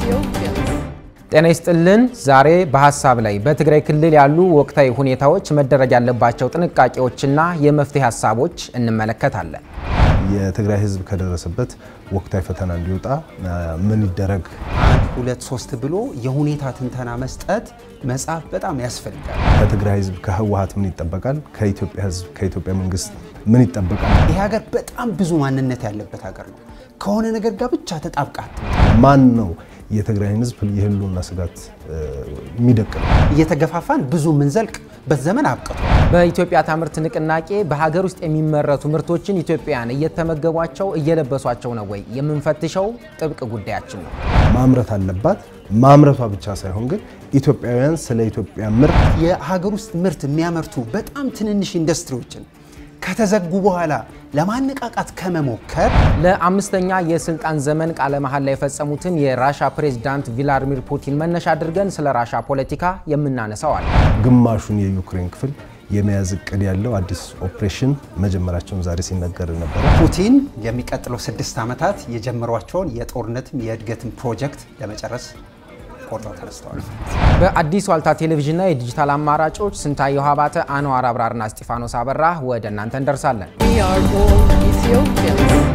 Ethiopians. ጤና ይስጥልን። ዛሬ በሀሳብ ላይ በትግራይ ክልል ያሉ ወቅታዊ ሁኔታዎች፣ መደረግ ያለባቸው ጥንቃቄዎችና የመፍትሄ ሀሳቦች እንመለከታለን። የትግራይ ሕዝብ ከደረሰበት ወቅታዊ ፈተና እንዲወጣ ምን ይደረግ? አንድ ሁለት ሶስት ብሎ የሁኔታ ትንተና መስጠት መጽሐፍ በጣም ያስፈልጋል። ከትግራይ ሕዝብ ከህወሀት ምን ይጠበቃል? ከኢትዮጵያ ሕዝብ ከኢትዮጵያ መንግስት ምን ይጠበቃል? ይህ ሀገር በጣም ብዙ ማንነት ያለበት ሀገር ነው። ከሆነ ነገር ጋር ብቻ ተጣብቃት ማን ነው የትግራይን ሕዝብ የህልውና ስጋት የሚደቅነው? እየተገፋፋን ብዙ ምንዘልቅ በዘመን አብቅቷል። በኢትዮጵያ ታምርት ንቅናቄ በሀገር ውስጥ የሚመረቱ ምርቶችን ኢትዮጵያውያን እየተመገቧቸው እየለበሷቸው ነው ወይ የምንፈትሸው ጥብቅ ጉዳያችን ነው። ማምረት አለባት። ማምረቷ ብቻ ሳይሆን ግን ኢትዮጵያውያን ስለ ኢትዮጵያ ምርት የሀገር ውስጥ ምርት የሚያመርቱ በጣም ትንንሽ ኢንዱስትሪዎችን ከተዘጉ በኋላ ለማነቃቃት ከመሞከር ለአምስተኛ የስልጣን ዘመን ቃለ መሐላ የፈጸሙትን የራሻ ፕሬዝዳንት ቪላዲሚር ፑቲን መነሻ አድርገን ስለ ራሻ ፖለቲካ የምናነሳው አለ። ግማሹን የዩክሬን ክፍል የመያዝ እቅድ ያለው አዲስ ኦፕሬሽን መጀመራቸውን ዛሬ ሲነገር ነበር። ፑቲን የሚቀጥለው ስድስት ዓመታት የጀመሯቸውን የጦርነትም የእድገትም ፕሮጀክት ለመጨረስ ቆርጠው ተነስተዋል። በአዲስ ዋልታ ቴሌቪዥንና የዲጂታል አማራጮች ስንታየሁ አባተ፣ አንዋር አብራርና እስጢፋኖስ አበራ ወደ እናንተ እንደርሳለን። We are all Ethiopians.